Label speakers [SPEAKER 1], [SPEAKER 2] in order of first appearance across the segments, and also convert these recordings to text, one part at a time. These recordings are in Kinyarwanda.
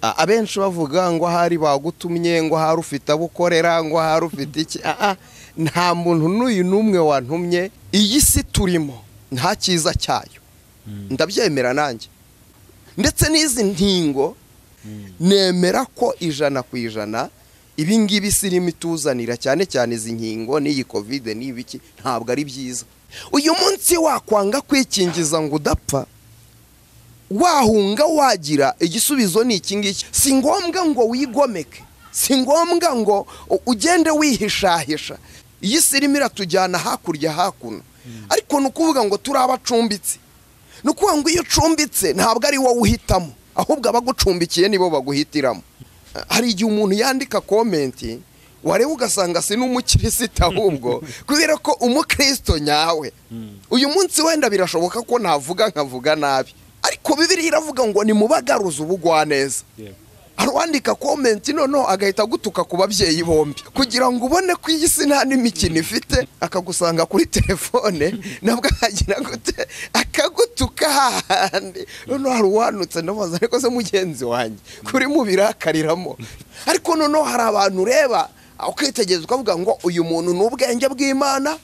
[SPEAKER 1] A- abenshi bavuga ngo ahari bagutumye ngo ahari ufite abo ukorera ngo ahari ufite iki Aa, nta muntu n'uyu n'umwe wantumye iyi si turimo nta cyiza cyayo ndabyemera nanjye ndetse n'izi ntingo nemera ko ijana ku ijana ibi ngibi si irimo ituzanira cyane cyane izi nkingo n'iyi kovide n'ibiki ntabwo ari byiza uyu munsi wakwanga kwikingiza ngo udapfa wahunga wagira igisubizo ni iki ngiki si ngombwa ngo wigomeke si ngombwa ngo u- ugende wihishahisha iyi si irimo iratujyana hakurya hakuno ariko ni ukuvuga ngo turi abacumbitsi ni ukuvuga ngo iyo ucumbitse ntabwo ari wowe uhitamo ahubwo abagucumbikiye nibo baguhitiramo hari igihe umuntu yandika komenti wareba ugasanga si n'umukirisitu ahubwo kubera ko umukristo nyawe uyu munsi wenda birashoboka ko navuga nkavuga nabi ariko bibiri iravuga ngo nimubagaruze ubugwaneza
[SPEAKER 2] Yego.
[SPEAKER 1] hari uwandika komenti noneho agahita agutuka ku babyeyi bombi kugira ngo ubone ko iyi si nta n'imikino ifite akagusanga kuri telefone nabwo ahagira gute akagutuka hahandi noneho hari uwanutse ndamubaza ariko se mugenzi wanjye kuri mu birakariramo ariko noneho hari abantu ureba ukitegereza ukavuga ngo uyu muntu ni ubwenge bw'imana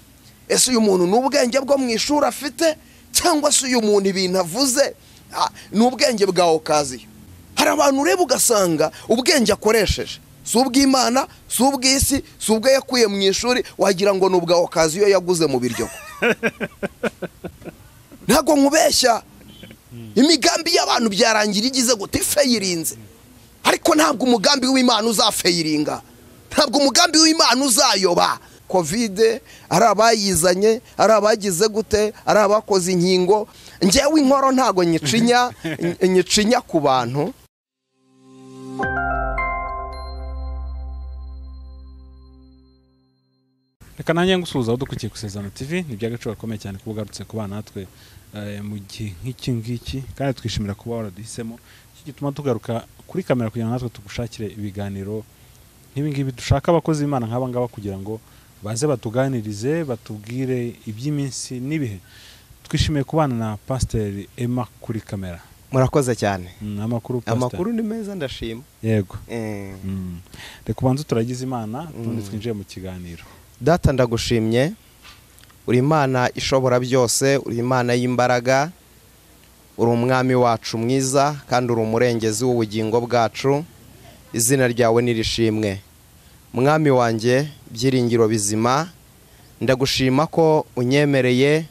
[SPEAKER 1] ese uyu muntu ni ubwenge bwo mu ishuri afite cyangwa se uyu muntu ibintu avuze ah, ni ubwenge bwa okaziyo hari abantu ureba ugasanga ubwenge akoresheje si ubw'imana si ubw'isi si ubwo yakuye mu ishuri wagira ngo ni ubwa okaziyo yaguze mu biryo ntabwo nkubeshya imigambi y'abantu byarangira igize gute ifeyirinze ariko ntabwo umugambi w'imana uzafeyiringa ntabwo umugambi w'imana uzayoba kovide ari abayizanye ari abagize gute ari abakoze inkingo njyewe inkoro ntabwo nyicinya nyicinya ku bantu
[SPEAKER 2] reka nanjye ngusuhuza dukurikiye ku isezerano tv ni iby'agaciro gakomeye cyane kuba ugarutse ku bana natwe eh, mu gihe nk'iki ngiki kandi twishimira kuba waraduhisemo iki gituma tugaruka kuri kamera kugira ngo natwe tugushakire ibiganiro nk'ibingibi dushaka abakozi b'imana nk'aba ngaba kugira ngo baze batuganirize batubwire iby'iminsi n'ibihe twishimiye kubana na pasiteri ema kuri kamera
[SPEAKER 1] murakoze cyane
[SPEAKER 2] Mm, amakuru pasiteri
[SPEAKER 1] amakuru ni meza ndashima
[SPEAKER 2] yego
[SPEAKER 1] Eh,
[SPEAKER 2] Mm. reka ubanze turagize imana ubundi
[SPEAKER 1] Mm.
[SPEAKER 2] twinjiye mu kiganiro
[SPEAKER 1] data ndagushimye uri imana ishobora byose uri imana y'imbaraga uri umwami wacu mwiza kandi uri umurengezi w'ubugingo bwacu izina ryawe nirishimwe mwami wanjye byiringiro bizima ndagushima ko unyemereye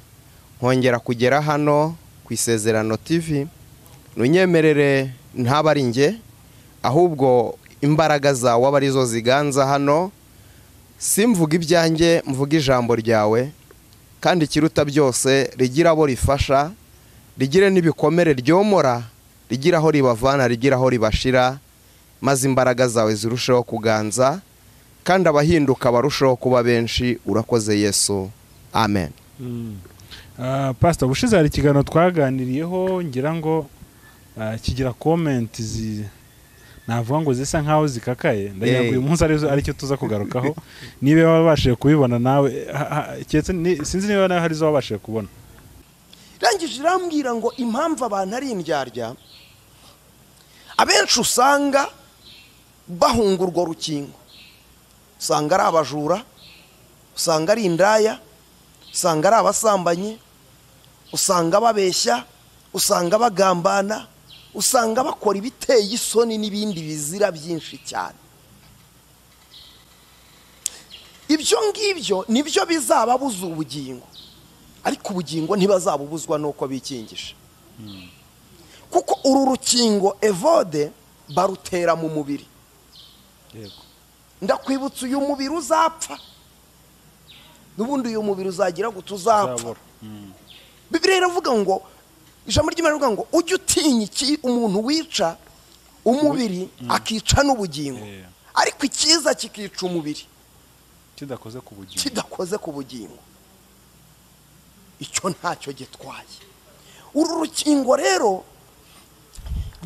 [SPEAKER 1] nkongera kugera hano ku isezerano tv ntunyemerere ntabe ari njye ahubwo imbaraga zawe aba arizo ziganza hano simvuga ibyanjye mvuga ijambo ryawe kandi ikiruta byose rigira abo rifasha rigire n'ibikomere ryomora rigira aho ribavana rigira aho ribashira maze imbaraga zawe zirusheho kuganza kandi abahinduka barusheho kuba benshi urakoze yesu amen
[SPEAKER 2] pasita ubushize hari ikiganiro twaganiriyeho ngira ngo ah, kigira komenti zi navuga ngo zisa nkaho zikakaye ndagira ngo
[SPEAKER 1] Eh.
[SPEAKER 2] uyu munsi arizo- ari cyo tuza kugarukaho niba wabashije kubibona nawe ha- ha- keretse ni- sinzi niba nawe hari izo wabashije kubona
[SPEAKER 1] irangije irambwira ngo impamvu abantu ari indyarya abenshi usanga bahunga urwo rukingo usanga ari abajura usanga ari indaya usanga ari abasambanyi usanga babeshya usanga bagambana usanga bakora ibiteye isoni n'ibindi bizira byinshi cyane ibyo ngibyo nibyo bizababuza ubugingo ariko ubugingo ntibazabubuzwa n'uko bikingisha kuko uru rukingo evode barutera mu mubiri ndakwibutsa uyu mubiri uzapfa n'ubundi uyu mubiri uzagira ngo tuzapfa bibiriya iravuga ngo ijambo ry'imana rivuga ngo ujye utinya iki umuntu wica umubiri akica n'ubugingo
[SPEAKER 2] Yeah.
[SPEAKER 1] ariko icyiza kikica umubiri
[SPEAKER 2] kidakoze ku bugingo
[SPEAKER 1] kidakoze ku bugingo icyo ntacyo gitwaye uru rukingo rero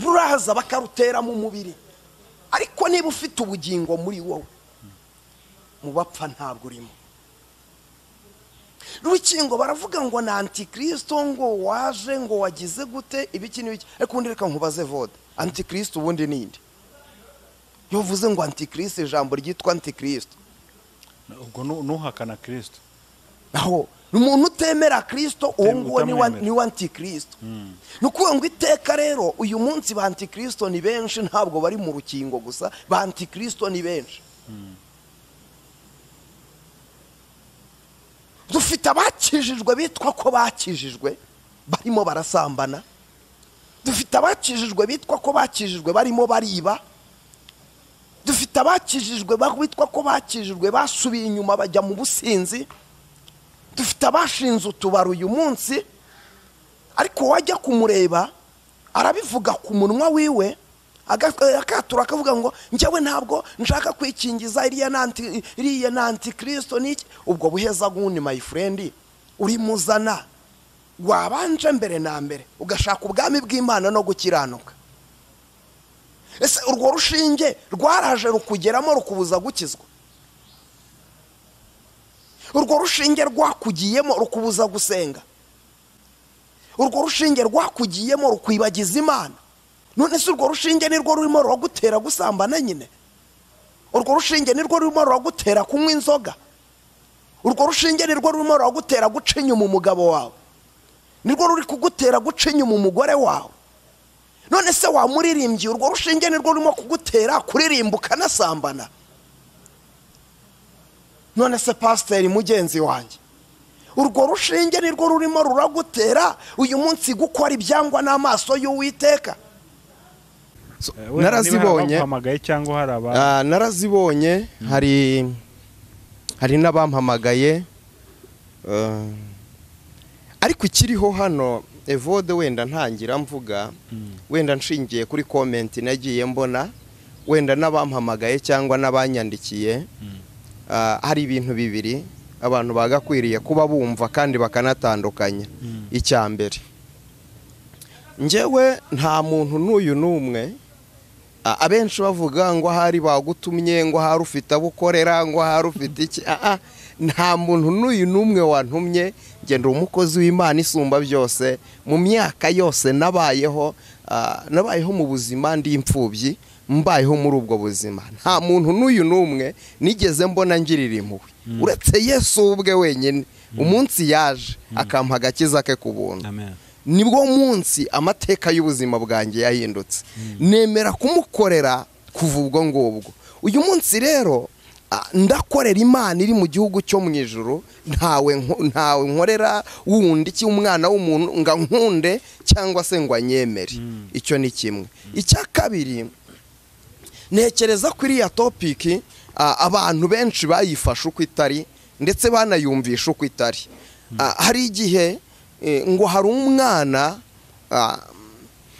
[SPEAKER 1] ruraza bakarutera mu mubiri ariko niba ufite ubugingo muri wowe mu bapfa ntabwo urimo rukingo baravuga ngo ni antikirisito ngo waje ngo wagize gute ibiki n'ibiki ariko ubundi reka nkubaze vode antikirisito ubundi ni indi iyo uvuze ngo antikirisite ijambo ryitwa antikirisite
[SPEAKER 2] ubwo nu- nuhakana kirisito
[SPEAKER 1] aho ni umuntu utemera kirisito uwo nguwo ni wa-
[SPEAKER 2] Utamwemera.
[SPEAKER 1] ni wa antikirisito ni ukuvuga ngo iteka rero uyu munsi ba antikirisito ni benshi ntabwo bari mu rukingo gusa ba antikirisito ni benshi dufite abakijijwe bitwa ko bakijijwe barimo barasambana dufite abakijijwe bitwa ko bakijijwe barimo bariba dufite abakijijwe ba- bitwa ko bakijijwe basubiye inyuma bajya mu businzi dufite abashinze utubari uyu munsi ariko wajya kumureba arabivuga ku munwa wiwe aga- akatura akavuga ngo njyewe ntabwo nshaka kwikingiza iriya ni anti- iriya ni antikirisito n'iki ubwo buheza gundi mayifurendi urimuzana wabanje mbere na mbere ugashaka ubwami bw'imana no gukiranuka ese urwo rushinge rwaraje rukugeramo rukubuza gukizwa urwo rushinge rwakugiyemo rukubuza gusenga urwo rushinge rwakugiyemo rukwibagiza imana none se urwo rushinge nirwo rurimo ruragutera gusambana nyine urwo rushinge nirwo rurimo ruragutera kunywa inzoga urwo rushinge nirwo rurimo ruragutera guca inyuma umugabo wawe nirwo ruri kugutera guca inyuma umugore wawe none se wamuririmbiye urwo rushinge nirwo rurimo kugutera kuririmba ukanasambana none se pasiteri mugenzi wanjye urwo rushinge nirwo rurimo ruragutera uyu munsi gukora ibyangwa n'amaso y'uwiteka narazibonye
[SPEAKER 2] baguhamagaye cyangwa hari aba
[SPEAKER 1] Ah, narazibonye hari hari n'abampamagaye eh, ariko ikiriho hano evode wenda ntangira mvuga wenda nshingiye kuri komenti nagiye mbona wenda n'abampamagaye cyangwa n'abanyandikiye ah, hari ibintu bibiri abantu bagakwiriye kuba bumva kandi bakanatandukanya icya mbere njyewe nta muntu n'uyu n'umwe A- abenshi bavuga ngo ahari bagutumye ngo ahari ufite abo ukorera ngo ahari ufite iki aha nta muntu n'uyu n'umwe wantumye ngenda umukozi w'imana isumba byose mu myaka yose nabayeho ah, nabayeho mu buzima ndi imfubyi mbayeho muri ubwo buzima nta muntu n'uyu n'umwe nigeze mbona ngirira impuhwe uretse yesu we ubwe wenyine umunsi yaje akampa agakiza ke ku buntu
[SPEAKER 2] Amen.
[SPEAKER 1] nibwo munsi amateka y'ubuzima bwanjye yahindutse nemera kumukorera kuva ubwo ngubwo uyu munsi rero ah, ndakorera imana iri mu gihugu cyo mu ijoro ntawe nko- ntawe nkorera wundi iki umwana w'umuntu ngo ankunde cyangwa se ngo anyemere icyo ni kimwe icya kabiri ntekereza ko iriya topiki ah, abantu benshi bayifashe uko itari ndetse banayumvisha uko itari Ah, hari igihe eh, ngo hari umwana ah,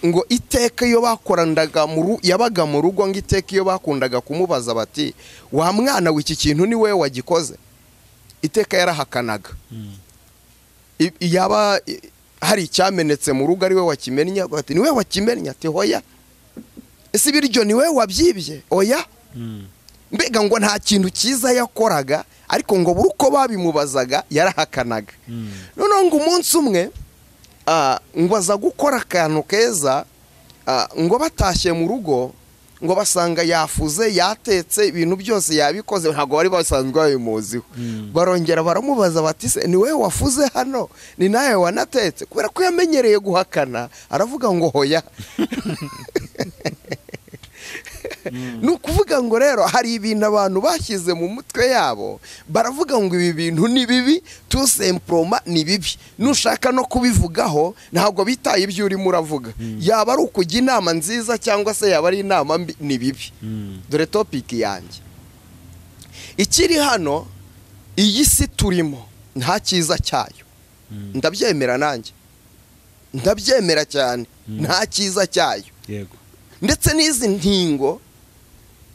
[SPEAKER 1] ngo iteka iyo bakorandaga mu ru- yabaga mu rugo ngo iteka iyo bakundaga kumubaza bati wa mwana we iki kintu ni wowe wagikoze iteka yarahakanaga I- yaba i- hari icyamenetse mu rugo ari we wakimennye bati ni we wakimennye ati hoya ese ibiryo ni we wabyibye oya
[SPEAKER 2] Mm.
[SPEAKER 1] mbega ngo nta kintu cyiza yakoraga ariko ngo buri uko babimubazaga yarahakanaga noneho ngo umunsi umwe ah, ngo aza gukora akantu keza ah, ngo batashye mu rugo ngo basanga yafuze yatetse ibintu byose yabikoze ntabwo bari basanzwe babimuziho barongera baramubaza bati se ni wowe wafuze hano ni nawe wanatetse kubera ko yamenyereye guhakana aravuga ngo hoya ni ukuvuga ngo rero hari ibintu abantu bashyize mu mutwe yabo baravuga ngo ibi bintu ni bibi tu semporoma ni bibi nushaka no kubivugaho ntabwo bitaye ibyo urimo uravuga yaba ari ukujya inama nziza cyangwa se yaba ari inama mbi ni bibi dore topiki yanjye ikiri hano iyi si turimo nta cyiza cyayo ndabyemera nanjye ndabyemera cyane nta cyiza cyayo
[SPEAKER 2] yego
[SPEAKER 1] ndetse n'izi ntingo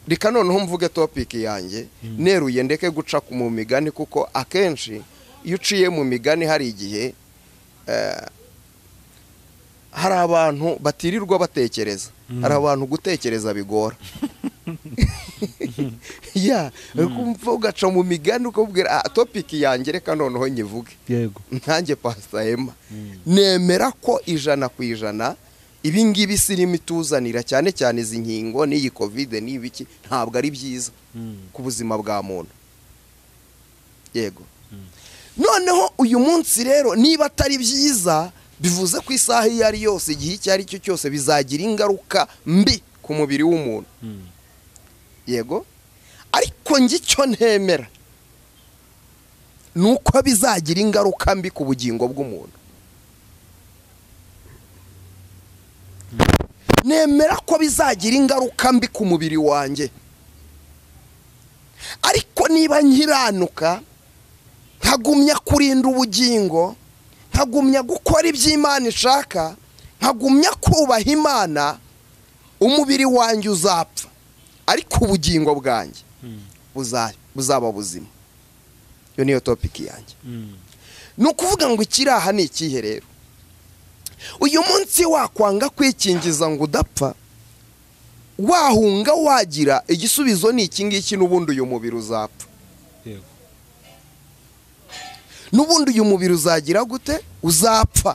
[SPEAKER 1] reka noneho mvuge topiki yanjye neruye ndeke guca ku- mu migani kuko akenshi iyo uciye mu migani hari igihe eh, hari abantu batirirwa batekereza hari abantu gutekereza bigora ya kumva ugaca mu migani ukabwira "Ah, topiki yanjye reka noneho nyivuge
[SPEAKER 2] yego
[SPEAKER 1] nkanjye pasita hema nemera ko ijana ku ijana ibi ngibi irimo ituzanira cyane cyane izi nkingo n'iyi kovide n'ibiki ntabwo ari byiza ku buzima bwa muntu yego noneho uyu munsi rero niba atari byiza bivuze ko isaha iyo ari yose igihe icyo ari cyo cyose bizagira ingaruka mbi ku mubiri w'umuntu yego ariko njye icyo ntemera ni uko bizagira ingaruka mbi ku bugingo bw'umuntu nemera ko bizagira ingaruka mbi ku mubiri wanjye ariko niba nkiranuka nkagumya kurinda ubugingo nkagumya gukora ibyo imana ishaka nkagumya kubaha imana umubiri wanjye uzapfa ariko ubugingo bwanjye buzaba buzima iyo niyo topiki yanjye ni ukuvuga ngo ikiraha ni ikihe rero uyu munsi wakwanga kwikingiza ngo udapfa wahunga wagira igisubizo ni iki ngiki n'ubundi uyu mubiri uzapfa n'ubundi uyu mubiri uzagira gute uzapfa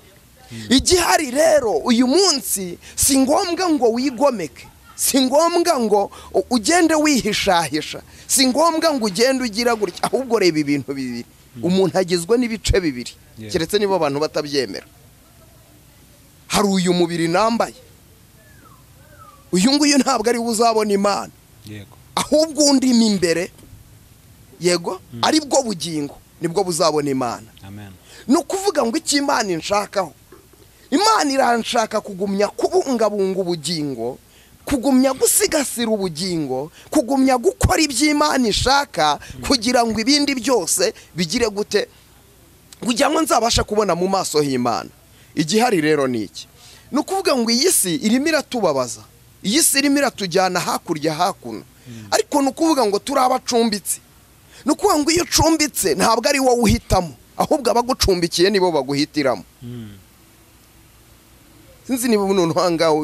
[SPEAKER 1] igihari rero uyu munsi si ngombwa ngo wigomeke si ngombwa ngo ugende wihishahisha si ngombwa ngo ugende ugira gutya ahubwo reba ibintu bibiri umuntu agizwe n'ibice bibiri keretse niba abantu batabyemera hari uyu mubiri nambaye uyu nguyu ntabwo ari we uzabona imana ahubwo undi mo imbere yego ari bwo bugingo nibwo buzabona imana ni ukuvuga ngo icyo imana inshakaho imana iranshaka kugumya kubungabunga ubugingo kugumya gusigasira ubugingo kugumya gukora ibyo imana ishaka kugira ngo ibindi byose bigire gute kugira ngo nzabashe kubona mu maso h'imana igihari rero ni iki ni ukuvuga ngo iyi si irimo iratubabaza iyi si irimo iratujyana hakurya hakuno ariko ni ukuvuga ngo turi abacumbitse ni ukuvuga ngo iyo ucumbitse ntabwo ari wowe uhitamo ahubwo abagucumbikiye nibo baguhitiramo sinzi niba umuntu ahangaha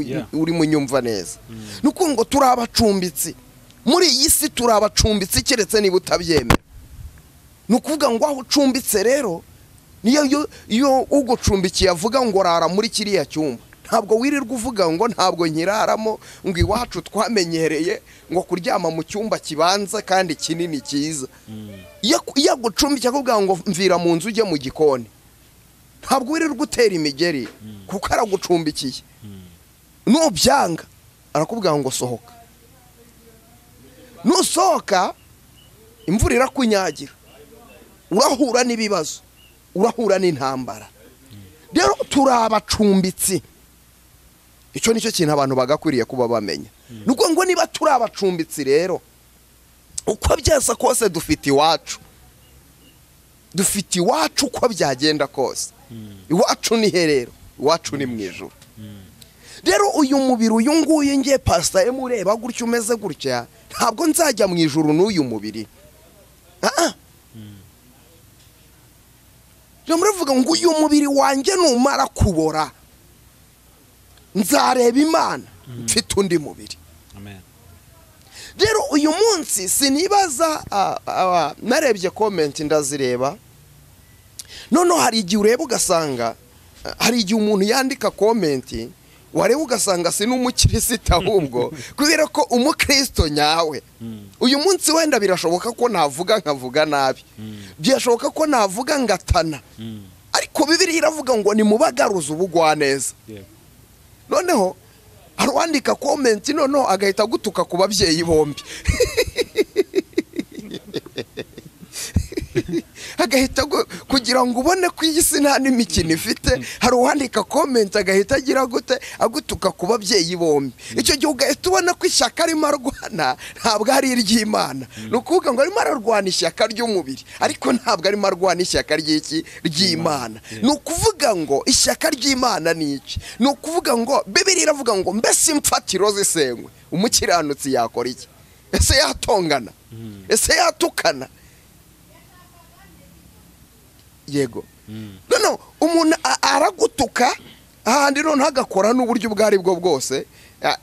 [SPEAKER 1] uri munyumva neza ni ukuvuga ngo turi abacumbitse muri iyi si turi abacumbitse keretse niba utabyemera ni ukuvuga ngo aho ucumbitse rero niyo iyo ugucumbikiye avuga ngo rara muri kiriya cyumba ntabwo wirirwa uvuga ngo ntabwo nkiraramo ngo iwacu twamenyereye ngo kuryama mu cyumba kibanza kandi kinini cyiza iyo agucumbikiye akubwira ngo mvira mu nzu ujye mu gikoni ntabwo wirirwa utera imigeri kuko aragucumbikiye nubyanga arakubwira ngo sohoka nusohoka imvura irakunyagira urahura n'ibibazo urahura n'intambara rero turi abacumbitsi icyo nicyo kintu abantu bagakwiriye kuba bamenya ni ukuvuga ngo niba turi abacumbitsi rero uko byasa kose dufite iwacu dufite iwacu uko byagenda kose iwacu ni herero iwacu ni mu ijoro rero uyu mubiri uyu nguyu ngiye pasita ureba gutya umeze gutya ntabwo nzajya mu ijoro n'uyu mubiri muravuga ngo uyu mubiri wanjye numara kubora nzareba imana mfite undi mubiri rero uyu munsi sinibaza narebye komenti ndazireba noneho hari igihe ureba ugasanga hari igihe umuntu yandika komenti wareba ugasanga si n'umukirisitu ahubwo kubera ko umukristo nyawe uyu munsi wenda birashoboka ko navuga nkavuga nabi birashoboka ko navuga ngatana ariko bibiri iravuga ngo nimubagaruze ubugwaneza noneho hari uwandika komenti noneho agahita agutuka ku babyeyi bombi agahita kugira ngo ubone ko iyi si nta n'imikino ifite hari uwandika komenti agahita agira gute agutuka ku babyeyi bombi icyo gihe ugahita ubona ko ishyaka arimo arwana ntabwo ari iry'imana ni ukuvuga ngo arimo ararwana ishyaka ry'umubiri ariko ntabwo arimo arwana ishyaka ry'iki ry'imana ni ukuvuga ngo ishyaka ry'imana ni iki ni ukuvuga ngo bibiri iravuga ngo mbese imfatiro zisenywe umukiranutsi yakora iki ese yatongana ese yatukana yego noneho umuntu aragutuka ahandi noneho agakora n'uburyo ubwo ari bwo bwose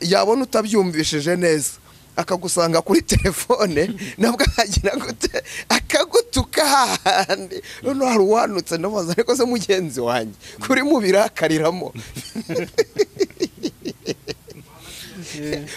[SPEAKER 1] yabona utabyumvishije neza akagusanga kuri telefone nabwo ahagira gute akagutuka hahandi noneho hari uwanutse ndamubaza ariko se mugenzi wanjye kuri mu birakariramo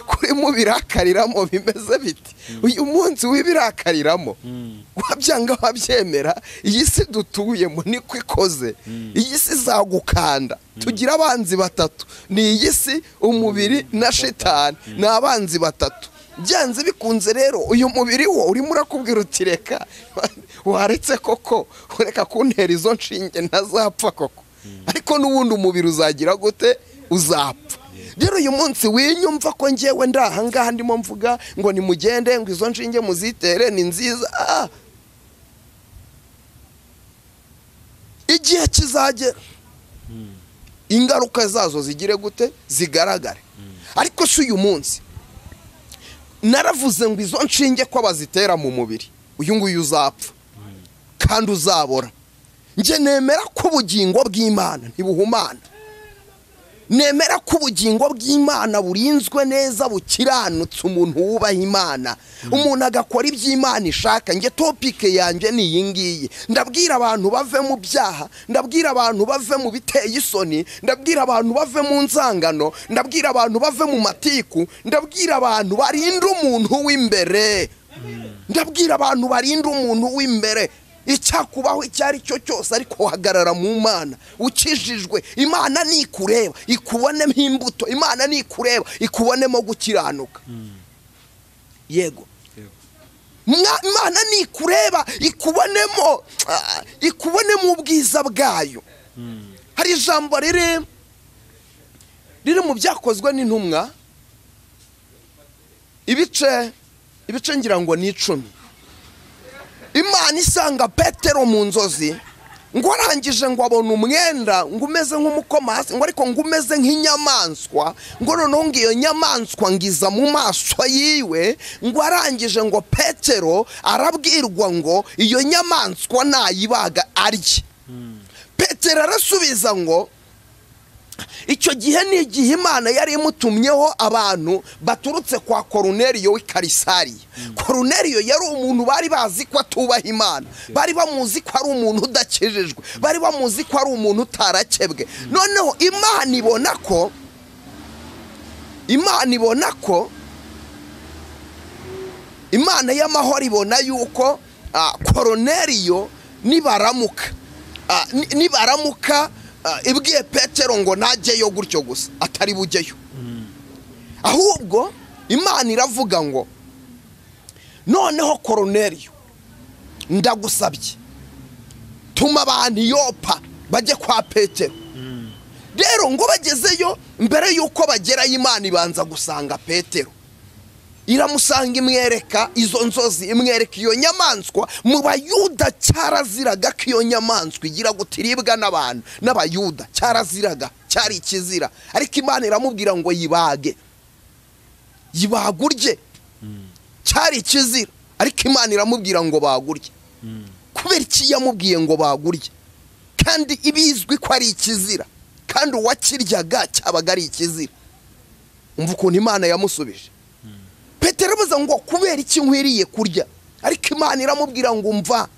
[SPEAKER 1] kurimo birakariramo bimeze biti uyu munsi w'ibirakariramo
[SPEAKER 2] Mm.
[SPEAKER 1] wabyanga wabyemera iyi si dutuyemo niko ikoze iyi si izagukanda tugira abanzi batatu ni iyi si umubiri na shitani ni abanzi batatu byanze bikunze rero uyu mubiri wo urimo urakubwira uti reka waretse koko ureka kuntera izo nshinge ntazapfa koko ariko n'ubundi umubiri uzagira gute uzapfa rero uyu munsi winyumva ko ngewe ndi ahangaha ndimo mvuga ngo nimugende ngo izo nshinge muzitere ni nziza Ah! igihe kizagera ingaruka zazo zigire gute zigaragare ariko si uyu munsi naravuze ngo izo nshinge ko bazitera mu mubiri uyu nguyu uzapfa kandi uzabora njye nemera ko ubugingo bw'imana ntibuhumana nemera ko ubugingo bw'imana burinzwe neza bukiranutse umuntu wubaha imana umuntu agakora ibyo imana ishaka njye topike yanjye ni iyi ngiyi ndabwira abantu bave mu byaha ndabwira abantu bave mu biteye isoni ndabwira abantu bave mu nzangano ndabwira abantu bave mu matiku ndabwira abantu barinda umuntu w'imbere ndabwira abantu barinda umuntu w'imbere icyakubaho icyo ari cyo cyose ariko uhagarara mu mana ukijijwe imana nikureba ikubonemo imbuto imana nikureba ikubonemo gukiranuka yego
[SPEAKER 2] Yego.
[SPEAKER 1] Mwa- imana nikureba ikubonemo ah, ikubonemo ubwiza bwayo hari ijambo riri riri mu byakozwe n'intumwa ibice ibice ngira ngo ni icumi imana isanga petero mu nzozi ngo arangije ngo abona umwenda ngo umeze nk'umukoma hasi ngo ariko ngo umeze nk'inyamaswa ngo noneho ngo iyo nyamaswa ngiza mu maso yiwe ngo arangije ngo petero arabwirwa ngo iyo nyamaswa nayibaga arye petero arasubiza ngo icyo gihe ni igihe imana yari imutumyeho abantu baturutse kwa koruneriyo w'i karisariya koruneriyo yari umuntu bari bazi ko atubaha imana bari bamuzi ko ari umuntu udakijijwe bari bamuzi ko ari umuntu utarakebwe noneho imana ibona ko imana ibona ko imana y'amahoro ibona yuko ah, koroneriyo nibaramuka ah, ni- nibaramuka ah, ibwiye petero ngo najyeyo gutyo gusa atari bujyeyo ahubwo imana iravuga ngo noneho koroneriyo ndagusabye tuma abantu iyopa bajye kwa petero rero ngo bagezeyo mbere y'uko bagerayo imana ibanza gusanga petero iramusanga imwereka izo nzozi imwereka iyo nyamaswa mu bayuda cyaraziraga ko iyo nyamaswa igira gutya iribwa n'abantu n'abayuda cyaraziraga cyari ikizira ariko imana iramubwira ngo yibage yibagurye cyari ikizira ariko imana iramubwira ngo bagurye kubera iki yamubwiye ngo bagurye kandi ibizwi ko ari ikizira kandi uwakiryaga cyabaga ari ikizira umva ukuntu imana yamusubije petero abuza ngo kubera iki nkwiriye kurya ariko imana iramubwira ngo umva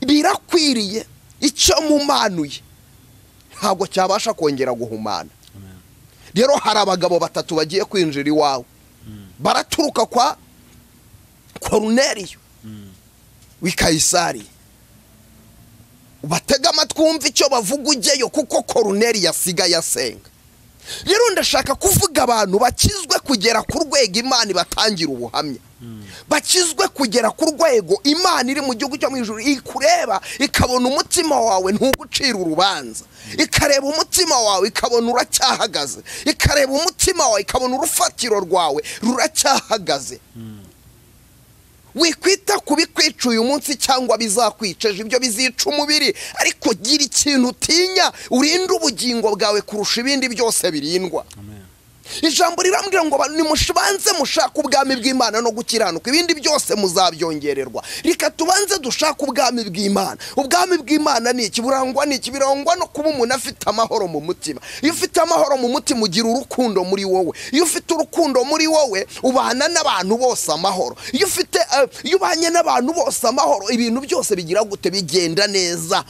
[SPEAKER 1] birakwiriye icyo mumanuye ntabwo cyabasha kongera guhumana
[SPEAKER 2] Amen.
[SPEAKER 1] rero hari abagabo batatu bagiye kwinjira iwawe baraturuka kwa koruneriyo w'i kayisari batega amatwi wumve icyo bavuga ujyeyo kuko koruneri yasigaye asenga rero ndashaka kuvuga abantu bakizwe kugera ku rwego imana ibatangira ubuhamya bakizwe kugera ku rwego imana iri mu gihugu cyo mu ijuru ikureba ikabona umutima wawe ntugucira urubanza ikareba umutima wawe ikabona uracyahagaze ikareba umutima wawe ikabona urufatiro rwawe ruracyahagaze wikwita ku bikwica uyu munsi cyangwa bizakwicaje ibyo bizica umubiri ariko gira ikintu utinya urinde ubugingo bwawe kurusha ibindi byose birindwa
[SPEAKER 2] Amen.
[SPEAKER 1] ijambo rirambwira ngo abantu nimushibanze mushake ubwami bw'imana no gukiranuka ibindi byose muzabyongererwa reka tubanze dushake ubwami bw'imana ubwami bw'imana ni iki burangwa ni iki birangwa no kuba umuntu afite amahoro mu mutima iyo ufite amahoro mu mutima ugira urukundo muri wowe iyo ufite urukundo muri wowe ubana n'abantu bose amahoro iyo ufite eh, iyo ubanye n'abantu bose amahoro ibintu byose bigira gute bigenda neza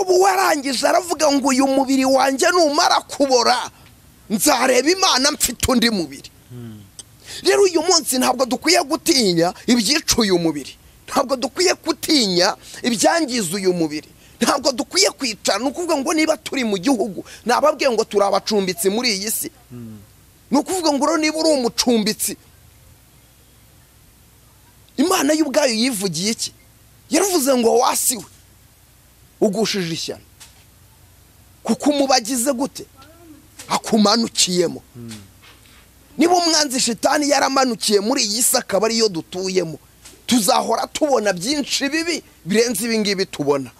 [SPEAKER 1] ubu warangije aravuga ngo uyu mubiri wanjye numara kubora nzareba imana mfite undi mubiri rero uyu munsi ntabwo dukwiye gutinya ibyica uyu mubiri ntabwo dukwiye gutinya ibyangiza uyu mubiri ntabwo dukwiye kwicara ni ukuvuga ngo niba turi mu gihugu nababwiye ngo turi abacumbitsi muri iyi si ni ukuvuga ngo rero niba uri umucumbitsi imana yo ubwayo yivugiye iki yaravuze ngo wasiwe ugushije ishyano kuko umubagize gute akumanukiyemo niba umwanzi shitani yaramanukiye muri iyi si akaba ariyo dutuyemo tuzahora tubona byinshi bibi birenze ibi ngibi tubona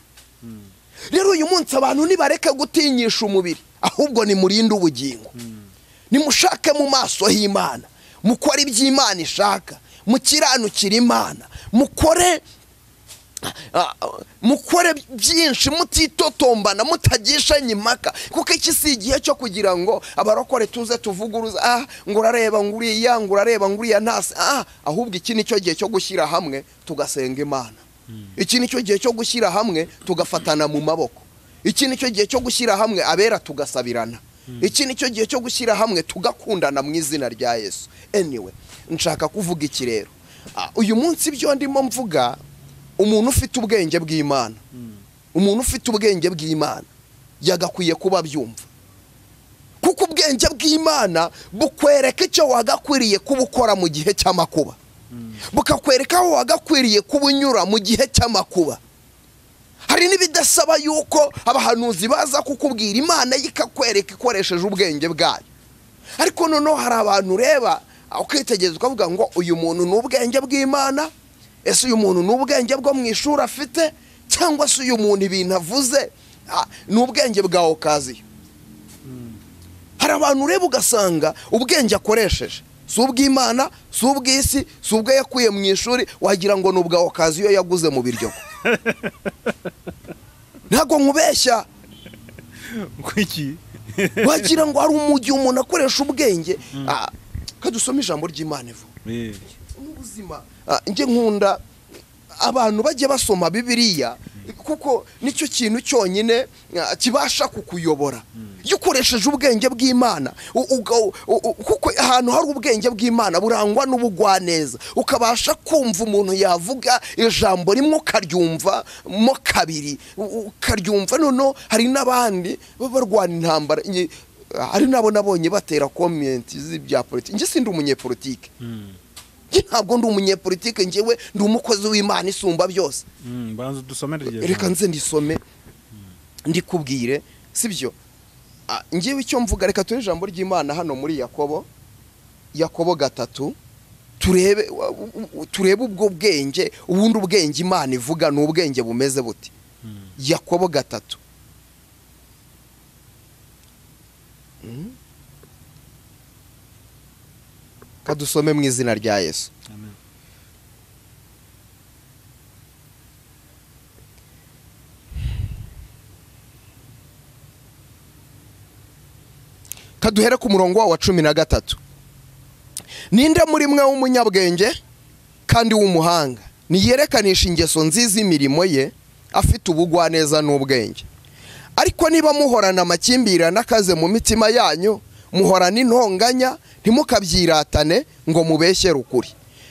[SPEAKER 1] rero uyu munsi abantu nibareke gutinyisha umubiri ahubwo nimurinde ubugingo nimushake mu maso h'imana mukore ibyo imana ishaka mukiranukire imana mukore ah, ah, mukore byinshi mutitotombana mutagishanye impaka kuko iki si igihe cyo kugira ngo abarokore tuze tuvuguruza ah ngo urareba ngo uriya ngo urareba ngo uriya ntasi ah ahubwo iki ni cyo gihe cyo gushyira hamwe tugasenga imana iki ni cyo gihe cyo gushyira hamwe tugafatana mu maboko iki ni cyo gihe cyo gushyira hamwe abera tugasabirana iki ni cyo gihe cyo gushyira hamwe tugakundana mu izina rya yesu anyway nshaka kuvuga iki rero Ah, uyu munsi byo ndimo mvuga umuntu ufite ubwenge bw'imana umuntu ufite ubwenge bw'imana yagakwiye kuba abyumva kuko ubwenge bw'imana bukwereka icyo wagakwiriye kuba ukora mu gihe cy'amakuba bukakwereka aho wagakwiriye kuba unyura mu gihe cy'amakuba hari n'ibidasaba yuko abahanuzi baza kukubwira imana ye ikakwereka ikoresheje ubwenge bwayo ariko noneho hari abantu ureba ukitegereza ukavuga ngo uyu muntu ni ubwenge bw'imana ese uyu muntu ni ubwenge bwo mu ishuri afite cyangwa se uyu muntu ibintu avuze ah, ni ubwenge bwa okaziyo hari abantu ureba ugasanga ubwenge akoresheje si ubw'imana si ubw'isi si ubwo yakuye mu ishuri wagira ngo ni ubwa okaziyo yaguze mu biryogo ntabwo nkubeshya
[SPEAKER 2] kuki
[SPEAKER 1] wagira ngo hari umujyi umuntu akoresha ubwenge Ah, ka dusome ijambo ry'imana ivuga
[SPEAKER 2] Eh,
[SPEAKER 1] n'ubuzima Ah, njye nkunda abantu bajya basoma bibiriya kuko nicyo kintu cyonyine ah, kibasha kukuyobora iyo ukoresheje ubwenge bw'imana u- uga- u- u- kuko ahantu hari ubwenge bw'imana burangwa n'ubugwaneza ukabasha kumva umuntu yavuga ijambo rimwe ukaryumva mo kabiri u- ukaryumva noneho hari n'abandi baba barwana intambara Nge- hari n'abo nabonye batera komenti z'ibya politiki njye sindi umunyepolitike njye ntabwo ndi umunyepolitike njyewe ndi umukozi w'imana isumba byose
[SPEAKER 2] mm, banza dusomere iryo
[SPEAKER 1] reka
[SPEAKER 2] jambo.
[SPEAKER 1] nze ndisome ndikubwire sibyo Ah, njyewe icyo mvuga reka turi ijambo ry'imana hano muri yakobo yakobo gatatu turebe wa- u- u- turebe ubwo bwenge ubundi ubwenge imana ivuga ni ubwenge bumeze bute yakobo gatatu Mm. kadusome mu izina rya yesu
[SPEAKER 2] Amen.
[SPEAKER 1] kaduhere ku murongo wa cumi na gatatu ninde muri mwe w'umunyabwenge kandi w'umuhanga niyerekanisha ingeso nziza imirimo ye afite ubugwaneza n'ubwenge ariko niba muhorana amakimbirane akaze mu mitima yanyu muhorana intonganya ntimukabyiratane ngo mubeshyere ukuri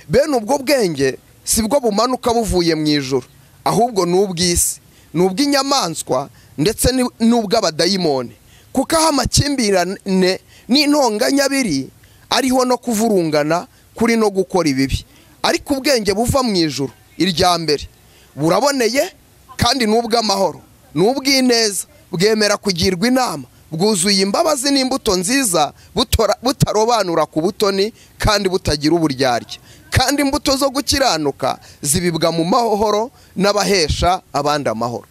[SPEAKER 1] bene ubwo bwenge si bwo bumanuka buvuye mu ijoro ahubwo ni ubw'isi ni ubw'inyamaswa ndetse ni- n'ubw'abadayimoni kuko aho amakimbirane n'intonganya biri ariho no kuvurungana kuri no gukora ibibi ariko ubwenge buva mu ijoro irya mbere buraboneye kandi ni ubw'amahoro ni ubw'ineza bwemera kugirwa inama bwuzuye imbabazi n'imbuto nziza butora- butarobanura ku butoni kandi butagira uburyarya kandi imbuto zo gukiranuka zibibwa mu mahoro n'abahesha abandi amahoro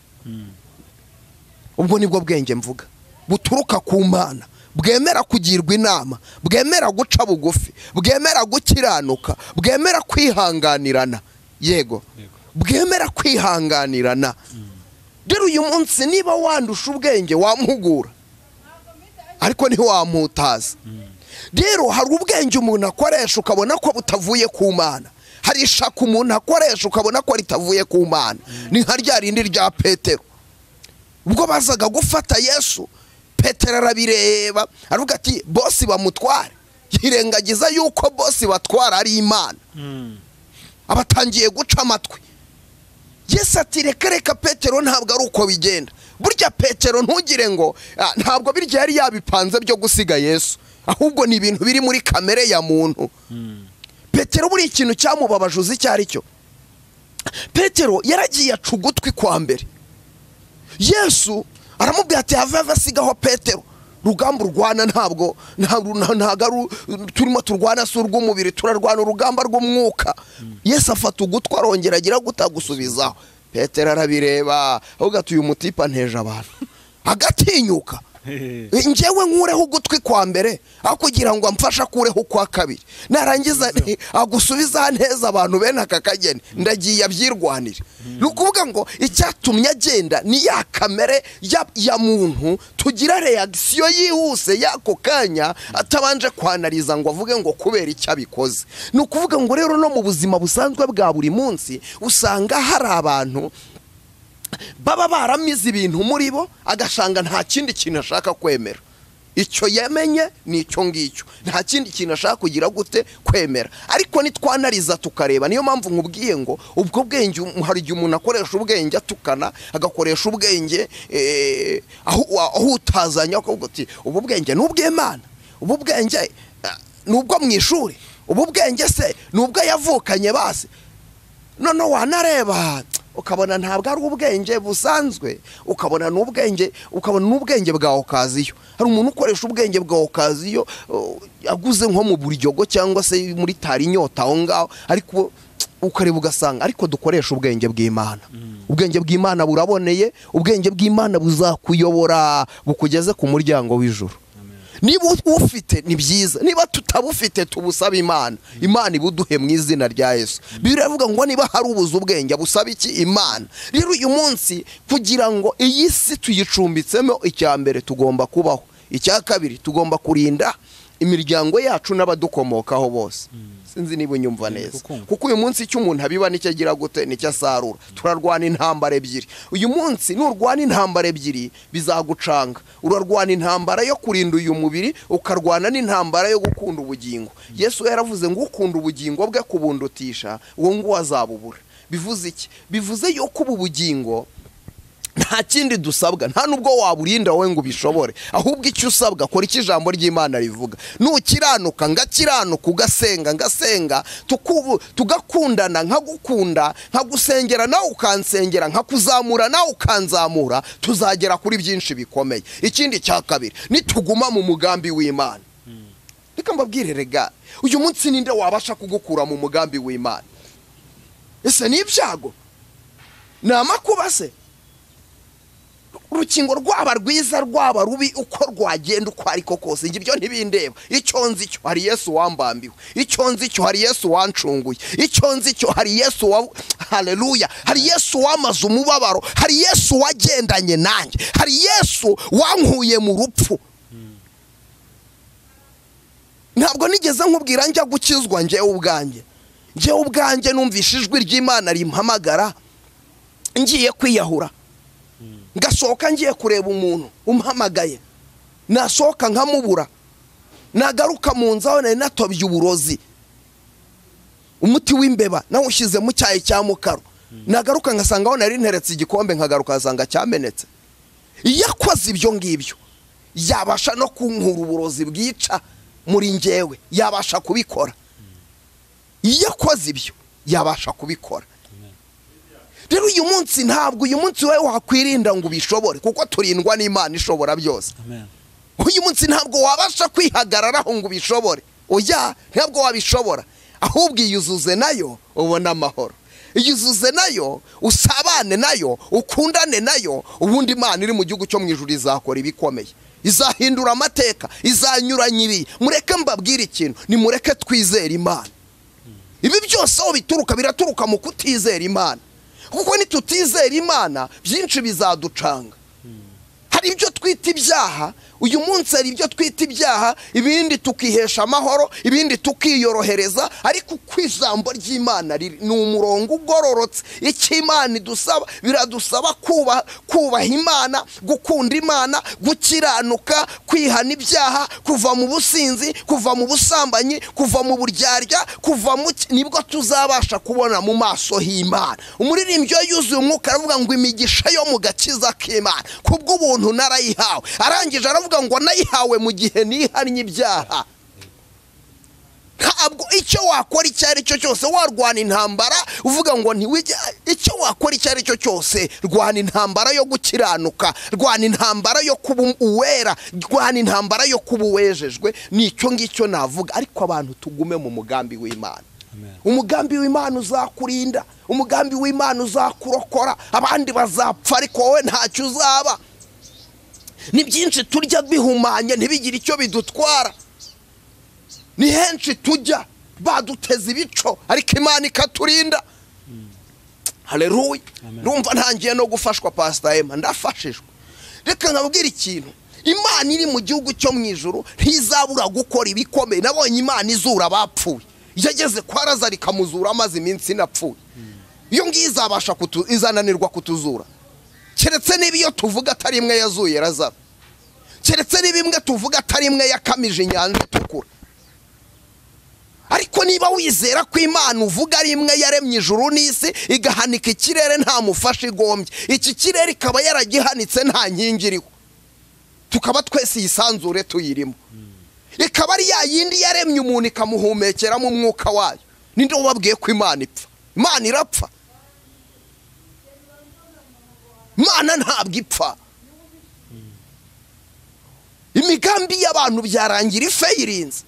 [SPEAKER 1] ubwo nibwo bwenge mvuga buturuka ku mana bwemera kugirwa inama bwemera guca bugufi bwemera gukiranuka bwemera kwihanganirana yego
[SPEAKER 2] Yego.
[SPEAKER 1] bwemera kwihanganirana rero uyu munsi niba wandusha ubwenge wamuhugura ariko ntiwamutaza rero hari ubwenge umuntu akoresha ukabona ko butavuye ku mana hari ishaka umuntu akoresha ukabona ko ritavuye ku mana ni nka rya rindi rya petero ubwo bazaga gufata yesu petero arabireba aravuga ati bosi bamutware yirengagiza yuko bosi batwara ari imana abatangiye guca amatwi yesu ati reka reka petero ntabwo ari uko bigenda burya petero ntugire ngo "Ah, ntabwo birya yari yabipanze byo gusiga yesu ahubwo ni ibintu biri muri kamere ya muntu petero buriya ikintu cyamubabaje uzi icyo ari cyo petero yaragiye aca ugutwi kwa mbere yesu aramubwira ati have have sigaho petero urugamba urwana ntabwo ntabwo ntabwo ari u- turimo turwana si urw'umubiri turarwana urugamba rw'umwuka yesu afata ugutwi arongera agira gutagusubizaho petero arabireba ahubwo ati uyu mutipe anteje abantu agatinyuka njyewe nkureho ugutwi kwa mbere aho kugira ngo amfashe akureho ukwa kabiri narangiza agusubiza neza abantu bene aka kageni ndagiye abyirwanire ni ukuvuga ngo icyatumye agenda ni ya kamere ya ya muntu tugira reyagisiyo yihuse y'ako kanya atabanje kwanariza ngo avuge ngo kubera icyo abikoze ni ukuvuga ngo rero no mu buzima busanzwe bwa buri munsi usanga hari abantu baba baramize ibintu muri bo agasanga nta kindi kintu ashaka kwemera icyo yamenye ni icyo ngicyo nta kindi kintu ashaka kugira gute kwemera ariko nitwanariza tukareba niyo mpamvu nkubwiye ngo ubwo bwenge um- hari igihe umuntu akoresha ubwenge atukana agakoresha ubwenge eh, ahu- ahutazanya akavuga uti ubu bwenge ni ubw'imana ubu bwenge eh, ni ubwo mu ishuri ubu bwenge se ni ubwo yavukanye basi none wanareba ukabona ntabwo ari ubwenge busanzwe ukabona ni ubwenge ukabona ni ubwenge bwa okaziyo hari umuntu ukoresha ubwenge bwa okaziyo uh, aguze nko mu buryogo cyangwa se muri tari inyota aho ngaho ariko ukareba ugasanga ariko dukoresha ubwenge bw'imana ubwenge bw'imana buraboneye ubwenge bw'imana buzakuyobora bukugeze ku muryango w'ijuru niba ufite ni byiza niba tutabufite tubusabe imana imana ibuduhe mu izina rya yesu biriya iravuga ngo niba hari ubuze ubwenge busabe iki imana rero uyu munsi kugira ngo iyi si tuyicumbitsemo icya mbere tugomba kubaho icya kabiri tugomba kurinda imiryango yacu n'abadukomokaho bose sinzi niba unyumva neza
[SPEAKER 2] kukumva.
[SPEAKER 1] kuko uyu munsi icyo umuntu abiba nicyo agira gute nicyo asarura turarwana intambara ebyiri uyu munsi nurwana intambara ebyiri bizagucanga urarwana intambara yo kurinda uyu mubiri ukarwana n'intambara yo gukunda ubugingo yesu yaravuze ngo ukunda ubugingo bwe kubundutisha uwo nguwo azabubura bivuze iki bivuze yuko ubu bugingo nta kindi dusabwa nta nubwo waburinda wowe ngo ubishobore ahubwo icyo usabwa kora icyo ijambo ry'imana rivuga nukiranuka ngakiranuka ugasenga ngasenga tukubu- tugakundana nkagukunda nkagusengera nawe ukansengera nkakuzamura nawe ukanzamura tuzagera kuri byinshi bikomeye ikindi cya kabiri nituguma mu mugambi w'imana reka mbabwire rega uyu munsi ninde wabasha kugukura mu mugambi w'imana ese ni ibyago ni amakuba se urukingo rwaba rwiza rwaba rubi uko rwagenda uko ariko kose njye ibyo ntibindeba icyo nzi cyo hari yesu wambambiwe icyo nzi cyo hari yesu wancunguye icyo nzi cyo hari yesu wa haleluya hari yesu wamaze umubabaro hari yesu wagendanye nanjye hari yesu wankuye mu rupfu ntabwo nigeze nkubwira njya gukizwa njyewe ubwanjye njyewe ubwanjye numvishe ijwi ry'imana rimpamagara ngiye kwiyahura ngasohoka ngiye kureba umuntu umpamagaye nasohoka nkamubura nagaruka mu nzu aho nari natobye uburozi umuti w'imbeba nawushyize mu cyayi cya mukaro nagaruka ngasanga aho nari nteretse igikombe nkagaruka ngasanga cyamenetse iyo akoze ibyo ngibyo yabasha no kunkura uburozi bwica muri njyewe yabasha kubikora iyo akoze ibyo yabasha kubikora rero uyu munsi ntabwo uyu munsi wowe wakwirinda ngo ubishobore kuko turindwa n'imana ishobora byose
[SPEAKER 2] amen
[SPEAKER 1] uyu munsi ntabwo wabasha kwihagararaho ngo ubishobore oya ntabwo wabishobora ahubwo iyuzuze nayo ubone amahoro iyuzuze nayo usabane nayo ukundane nayo ubundi imana iri mu gihugu cyo mu ijuru izakora ibikomeye izahindura amateka izanyuranya ibi mureke mbabwire ikintu nimureke twizere imana ibi byose aho bituruka biraturuka mu kutizera imana kuko nitutizera imana byinshi bizaducanga hari ibyo twita ibyaha uyu munsi hari ibyo twita ibyaha ibindi tukihesha amahoro ibindi tukiyorohereza ariko uko ijambo ry'imana riri ni umurongo ugororotse icyo imana idusaba biradusaba kubaha kubaha imana gukunda imana gukiranuka kwihana ibyaha kuva mu businzi kuva mu busambanyi kuva mu buryarya kuva mu ki- nibwo tuzabasha kubona mu maso h'imana umuririmbyi iyo yuzuye umwuka aravuga ngo imigisha yo mu gakiza k'imana kubw'ubuntu narayihawe arangije aravuga ngo nayihawe mu gihe nihannye ibyaha ntabwo icyo wakora icyo ari cyo cyose warwana intambara uvuga ngo ntiwige icyo wakora icyo ari cyo cyose rwana intambara yo gukiranuka rwana intambara yo kuba uwera rwana intambara yo kuba uwejejwe ni icyo ngicyo navuga ariko abantu tugume mu mugambi w'imana
[SPEAKER 2] Amen.
[SPEAKER 1] umugambi w'imana uzakurinda umugambi w'imana uzakurokora abandi bazapfa ariko wowe ntacyo uzaba ni byinshi turya bihumanye ntibigire icyo bidutwara ni henshi tujya baduteza ibico ariko imana ikaturinda hareruye
[SPEAKER 2] Amen.
[SPEAKER 1] ndumva ntangiye no gufashwa pasita ema ndafashijwe reka nkabwira ikintu imana iri mu gihugu cyo mu ijoro ntizabura gukora ibikomeye nabonye imana izura abapfuye yageze kwa razari ikamuzura amaze iminsi inapfuye iyo ngiyo izabasha kutu- izananirwa kutuzura keretse niba iyo tuvuga atari imwe yazuye razaro keretse niba imwe tuvuga atari imwe yakamije inyanja itukura ariko niba wizera ko imana uvuga ari imwe yaremye ijuru n'isi igahanika ikirere nta mufasha igombye iki kirere ikaba yaragihanitse nta nkingi iriho tukaba twese iyisanzure tuyirimo ikaba ari ya yindi yaremye umuntu ikamuhumekeramo umwuka wayo ninde wababwiye ko imana ipfa imana irapfa imana ntabwo ipfa imigambi y'abantu byarangira ifeyirinze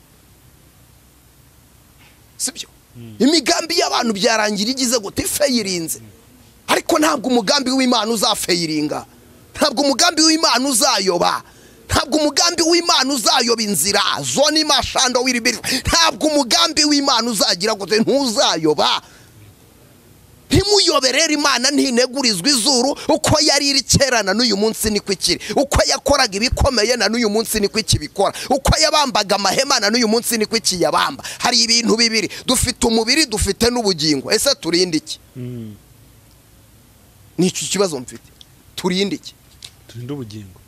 [SPEAKER 1] sibyo imigambi y'abantu byarangira igize gute ifeyirinze ariko ntabwo umugambi w'imana uzafeyiringa ntabwo umugambi w'imana uzayoba ntabwo umugambi w'imana uzayoba inzira zone imashando wiribiri ntabwo umugambi w'imana uzagira gute ntuzayoba ntimuyobere rero imana ntinegurizwa izuru uko yari iri kera na n'uyu munsi niko ikiri uko yakoraga ibikomeye na n'uyu munsi niko ikibikora uko yabambaga amahema na n'uyu munsi niko ikiyabamba hari ibintu bibiri dufite umubiri dufite n'ubugingo ese turinde iki
[SPEAKER 2] Mm.
[SPEAKER 1] ni iki kibazo mfite turinde iki
[SPEAKER 2] turinde ubugingo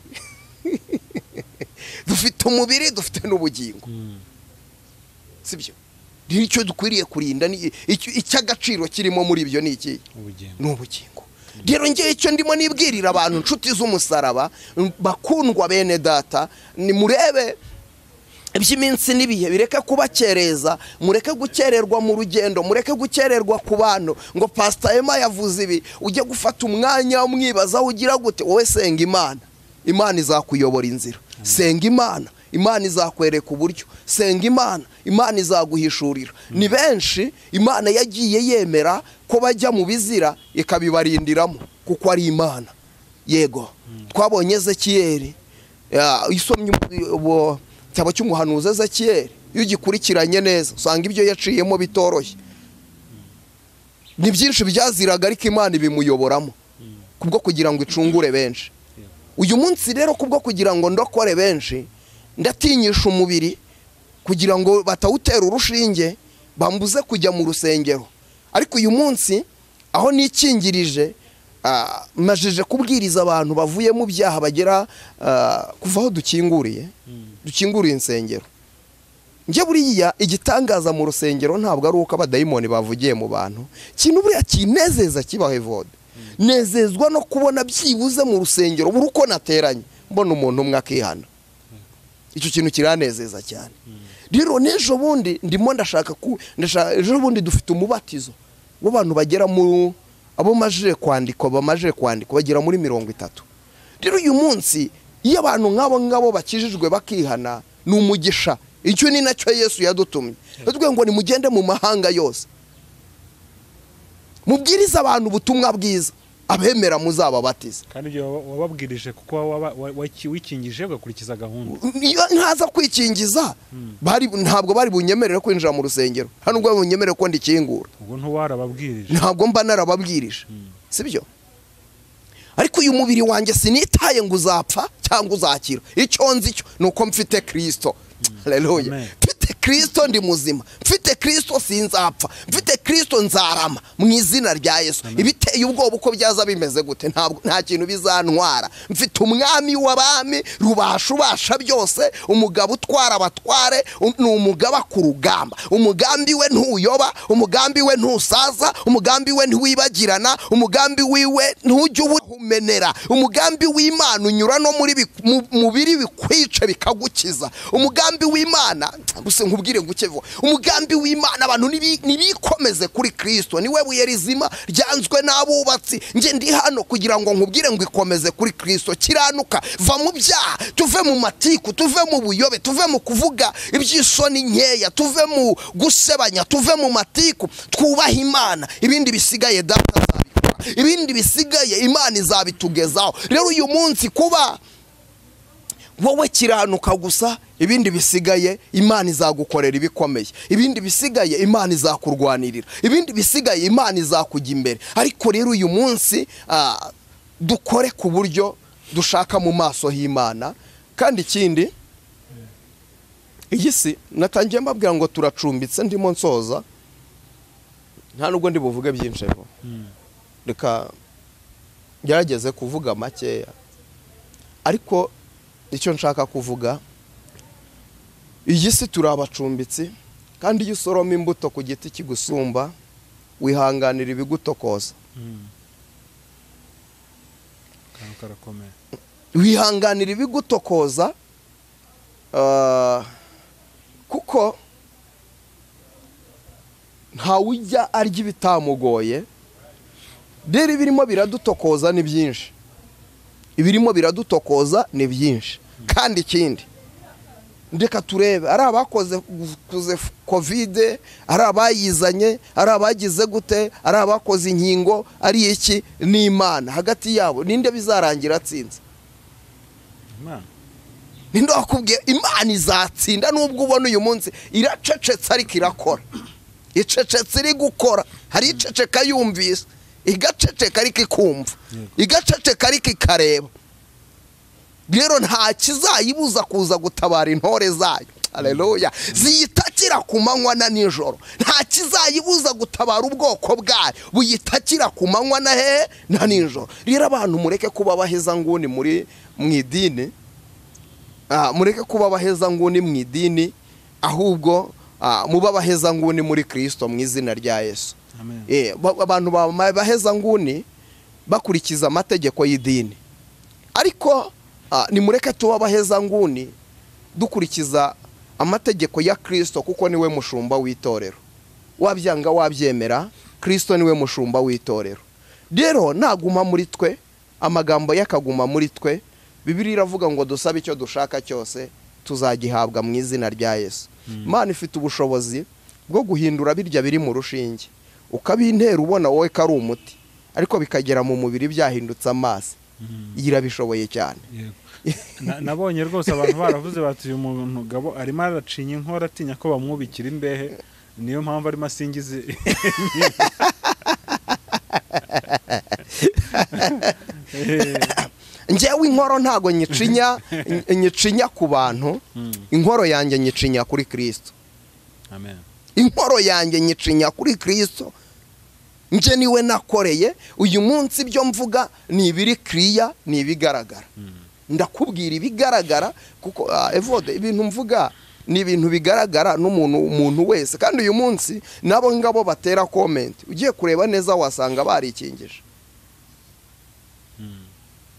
[SPEAKER 1] dufite umubiri dufite n'ubugingo
[SPEAKER 2] Mm.
[SPEAKER 1] sibyo nicyo dukwiriye kurinda ni- icyo- icy'agaciro kirimo muri ibyo ni ikihe
[SPEAKER 2] ubugingo
[SPEAKER 1] ni ubugingo rero ngewe icyo ndimo nibwirira abantu inshuti z'umusaraba m- bakundwa bene data nimurebe iby'iminsi n'ibihe bireke kubakereza mureke gukererwa mu rugendo mureke gukererwa ku bantu ngo pasita ema yavuze ibi ujye gufata umwanya umwibazaho ugira gute wowe senga imana imana izakuyobora inzira senga imana imana izakwereka uburyo senga imana imana izaguhishurira ni benshi imana yagiye yemera ko bajya mu bizira ikabibarindiramo kuko ari imana yego twabonye ezekiyeri ya, isomye ubu- ubu- cyaba cy'umuhanuzi ezekiyeri iyo ugikurikiranye neza usanga ibyo yaciyemo bitoroshye ni byinshi byaziraga ariko imana ibimuyoboramo kubwo kugira ngo icungure benshi uyu munsi rero kubwo kugira ngo ndokore benshi ndatinyisha umubiri kugira ngo batawutera urushinge bambuze kujya mu rusengero ariko uyu munsi aho nikingirije ah, majije kubwiriza abantu bavuye mu byaha bagera ah, kuva aho dukinguriye dukinguriye insengero njye buriya igitangaza mu rusengero ntabwo ari uko abadayimoni bavugiye mu bantu kintu buriya kinezeza kibaho evode nezezwa no kubona byibuze mu rusengero buri uko nateranye mbona umuntu umwe akihana icyo kintu kiranezeza cyane rero n'ejo bundi ndimo ndashaka ku ndashaka ejo bundi dufite umubatizo w'abantu bagera mu abo majije kwandikwa bamajije kwandikwa bagera muri mirongo itatu rero uyu munsi iyo abantu nk'abo ngabo bakijijwe bakihana ni umugisha icyo ni nacyo yesu yadutumye yatubwiye ngo nimugende mu mahanga yose mubwirize abantu ubutumwa bwiza abemera muzababatize
[SPEAKER 2] kandi ibyo waba- wababwirije kuko waba- wa- wa- wikingije ugakurikiza gahunda
[SPEAKER 1] iyo ntaza kwikingiza bari ntabwo bari bunyemerere kwinjira mu rusengero nta nubwo bari bunyemerere ko ndikingura
[SPEAKER 2] ubwo ntiwarababwirije
[SPEAKER 1] ntabwo mba narababwirije sibyo ariko uyu mubiri wanjye sinitaye ngo uzapfa cyangwa uzakira icyo nzi cyo ni uko mfite kirisito Haleluya.
[SPEAKER 2] Amen.
[SPEAKER 1] mfite kirisito ndi muzima mfite kirisito sinzapfa mfite kirisito nzarama mu izina rya yesu ibiteye ubwoba uko byaza bimeze gute ntabwo nta kintu bizantwara mfite umwami w'abami rubasha ubasha byose umugabo utwara abatware um- ni umugaba ku rugamba umugambi we ntuyoba umugambi we ntusaza umugambi we ntiwibagirana umugambi wiwe ntujya uwumenera umugambi w'imana unyura no muri bik- mu- mu biri bikwica bikagukiza umugambi w'imana gusa nkubwire ngo uke vuba umugambi w'imana abantu nibi- nibikomeze kuri kirisito niwe buye rizima ryanzwe n'abubatsi nge ndi hano kugira ngo nkubwire ngo ikomeze kuri kirisito kiranuka va mu byaha tuve mu matiku tuve mu buyobe tuve mu kuvuga iby'isoni nkeya tuve mu gusebanya tuve mu matiku twubahe imana ibindi bisigaye data azabikora ibindi bisigaye imana izabitugezaho rero uyu munsi kuba wowe kiranuka gusa ibindi bisigaye imana izagukorera ibikomeye ibindi bisigaye imana izakurwanirira ibindi bisigaye imana izakujya imbere ariko rero uyu munsi ah, dukore ku buryo dushaka mu maso h'imana kandi ikindi iyi si natangiye mbabwira ngo turacumbitse ndimo nsoza nta nubwo ndi buvuge byinshi ariko reka ngerageze kuvuga makeya ariko icyo nshaka kuvuga iyi si turi abacumbitsi kandi iyo usoroma imbuto ku giti kigusumba wihanganira ibigutokoza
[SPEAKER 2] akantu karakomeye
[SPEAKER 1] wihanganira ibigutokoza ah, kuko ntawe ujya arya ibitamugoye rero ibirimo biradutokoza ni byinshi ibirimo biradutokoza ni byinshi kandi ikindi reka turebe ari abakoze kuze kovide ari abayizanye ari abagize gute ari abakoze inkingo ari iki ni imana hagati yabo ninde bizarangira atsinze
[SPEAKER 2] imana
[SPEAKER 1] ninde wakubwiye imana izatsinda nubwo ubona uyu munsi iracecetse ariko irakora icecetse iri gukora hari iceceka yumvise igaceceka ariko ikumva
[SPEAKER 2] Yego.
[SPEAKER 1] igaceceka ariko ikareba rero nta kizayibuza kuza gutabara intore zayo aleluya ziyitakira ku manywa na nijoro nta kizayibuza gutabara ubwoko bwayo buyitakira ku manywa na hehe na nijoro rero abantu mureke kuba baheza nguni muri mu idini Ah, mureke kuba abaheza nguni mu idini ahubwo ah, mube abaheza nguni muri kirisito mu izina rya yesu
[SPEAKER 2] amen
[SPEAKER 1] Eh, ba- abantu baheza nguni bakurikiza amategeko y'idini ariko ah, nimureke tuba abaheza nguni dukurikiza amategeko ya kirisito kuko niwe mushumba w'itorero wabyanga wabyemera kirisito niwe mushumba w'itorero rero naguma muri twe amagambo ye akaguma muri twe bibiri iravuga ngo dusabe icyo dushaka cyose tuzagihabwa mu izina rya yesu imana ifite ubushobozi bwo guhindura birya biri mu rushinge ukabintera ubona wowe ko ari umuti ariko bikagera mu mubiri byahindutse amazi irabishoboye cyane
[SPEAKER 2] yego Na- nabonye rwose abantu baravuze bati uyu muntu gabo arimo aracinya inkora atinya ko bamwubikira imbehe niyo mpamvu arimo asingiza Eh,
[SPEAKER 1] njyewe inkoro ntago nyicinya ny- nyicinya ku bantu
[SPEAKER 2] mm,
[SPEAKER 1] inkoro yanjye nyicinya kuri kirisito
[SPEAKER 2] amen
[SPEAKER 1] inkoro yanjye nyicinya kuri kirisito nje niwe nakoreye uyu munsi ibyo mvuga ni ibiri kiriya ni ibigaragara ndakubwira ibigaragara kuko ah, evode ibintu mvuga ni ibintu bigaragara n'umuntu umuntu wese kandi uyu munsi nabo ngabo batera komenti ugiye kureba neza wasanga barikingije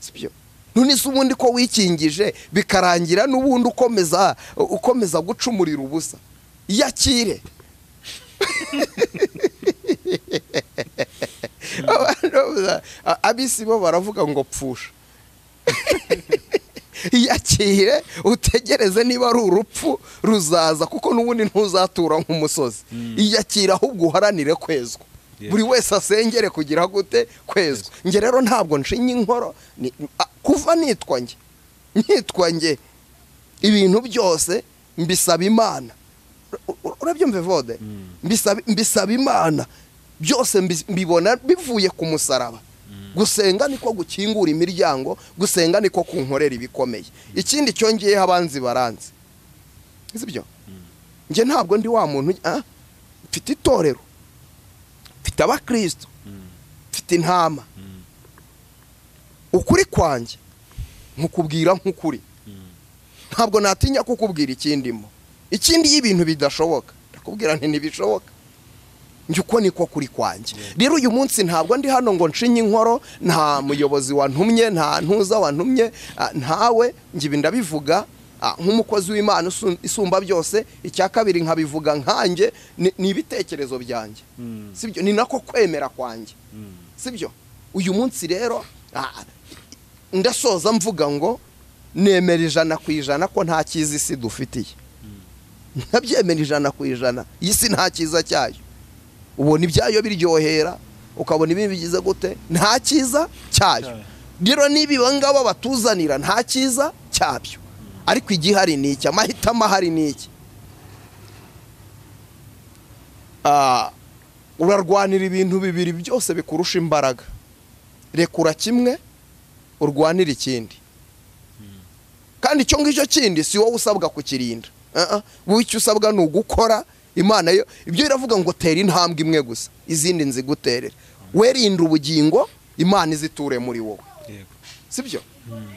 [SPEAKER 1] sibyo none se ubundi ko wikingije bikarangira n'ubundi ukomeza ukomeza gucumurira ubusa yakire Abantu bavuga, "A- abisi bo baravuga ngo pfusha yakire utegereze niba ari urupfu ruzaza kuko n'ubundi ntuzatura nk'umusozi iyakire ahubwo uharanire kwezwa
[SPEAKER 2] Yeah.
[SPEAKER 1] buri wese asengere kugira gute kwezwa nge rero ntabwo nshinya inkoro ni- a- kuva nitwa nge nitwa nge ibintu byose mbisaba imana U- u- urabyumva vode
[SPEAKER 2] Mm.
[SPEAKER 1] mbisaba mbisaba imana byose mbis- mbibona bivuye ku musaraba
[SPEAKER 2] Mm.
[SPEAKER 1] gusenga niko gukingura imiryango gusenga niko kunkorera ibikomeye ikindi cyongeyeho abanzi baranze si byo njye ntabwo ndi wa muntu ah, mfite itorero mfite abakristo mfite intama ukuri kwanjye nkukubwira nk'ukuri ntabwo natinya kukubwira ikindimo ikindi iyo ibintu bidashoboka ndakubwira nti ntibishoboka njye uko niko kuri kwanjye rero uyu munsi ntabwo ndi hano ngo nshinye inkoro nta muyobozi wantumye nta ntuza wantumye ah, ntawe njye ibi ndabivuga ah, nk'umukozi w'imana isu- isumba byose icya kabiri nkabivuga nkanjye ni ni ibitekerezo byanjye sibyo ni nako kwemera kwanjye sibyo uyu munsi rero ah, ndasoza mvuga ngo nemera ijana ku ijana ko nta cyiza isi dufitiye ntabyemera ijana ku ijana iyi si nta cyiza cyayo ubona ibyayo biryohera ukabona ibi bigize gute nta cyiza cyayo
[SPEAKER 2] Cyayo.
[SPEAKER 1] rero niba iba ngaba batuzanira nta cyiza cyabyo ariko igihari ni iki amahitamo ahari ni iki Ah, urarwanira ibintu bibiri byose bikurusha imbaraga rekura kimwe urwanire ikindi kandi icyo ngicyo kindi si wowe usabwa kukirinda Ah, ah. wowe icyo usabwa ni ugukora imana yo ibyo iravuga ngo tera intambwe imwe gusa izindi nziguterere werinda ubugingo imana iziture muri wowe
[SPEAKER 2] yego
[SPEAKER 1] sibyo